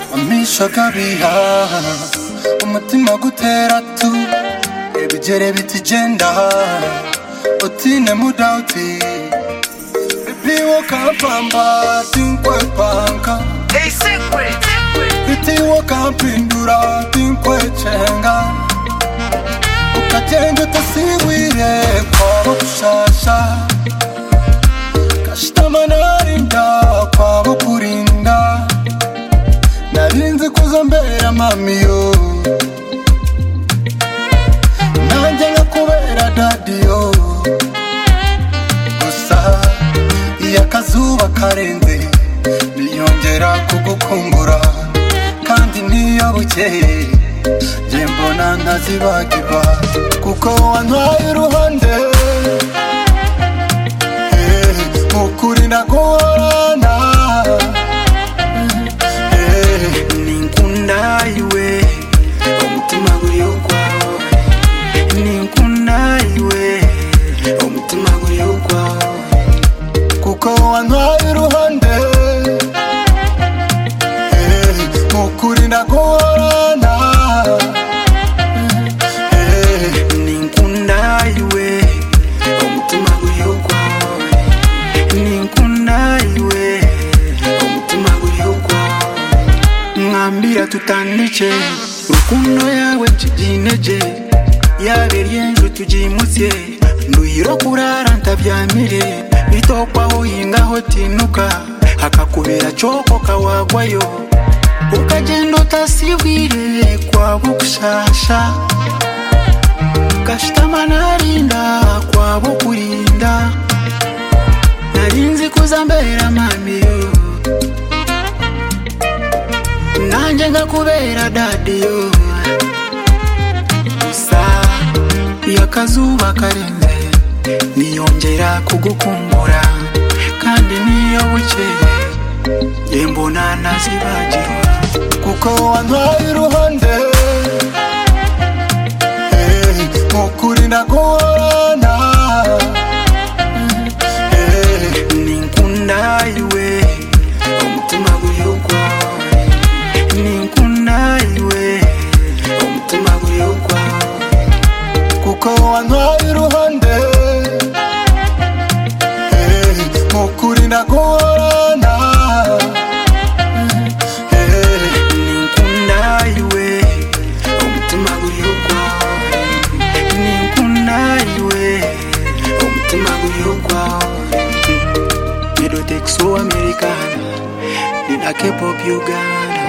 gushaka bihaha umutima gutera tu ebigere bitijenda utine mudauti bitiwo kampamba tinkwe panka bitiwo kampindura tinkwe cenga ukagenda utasiwire kwabo gushasha kashitama narinda kwabo kurinda narinzi kuza mbera mamiyo nanjye nkakubera dadiyo gusa iyo akazuba karenze niyongera kugukumbura kandi niyo bukeye njye mbona ntazibagirwa kuko wantwaye uruhande Eh, mu kuri ndaguhorana Eh, ninkunda iwe omutima guri ogwawo ninkunda iwe omutima guri ogwawo kuko wantwaye uruhande Eh, mu kuri ndaguhorana Eh, ninkunda iwe omutima guri ogwawo ninkunda iwe omutima guri ogwawo mwambira tutandike rukundo yawe nkiginege yaberye nzu tugimutse nduyiro kurara ntabyamire bitokwaho yingaho tinuka hakakubera coko kawagwayo ukagenda utasibwire kwaba gushasha gashitama narinda kwaba kurinda narinzi kuza mbera mamiyo nanjye nkakubera dadiyo gusa iyo akazuba karenze niyongera kugukumbura kandi niyo bukeye njye mbona ntazibagirwa kuko wantwaye iruhande Eh, mu kuri ndaguhorana Eh, ninkunda iwe omutima guri ogwawe ninkunda iwe omutima guri ogwawe kuko wantwaye iruhande Eh, mu kuri ndaguhorana Eh, ninkunda iwe omutima guri ogwawe ninkunda iwe omutima guri ogwawe medotex wo americana nina kepop uganda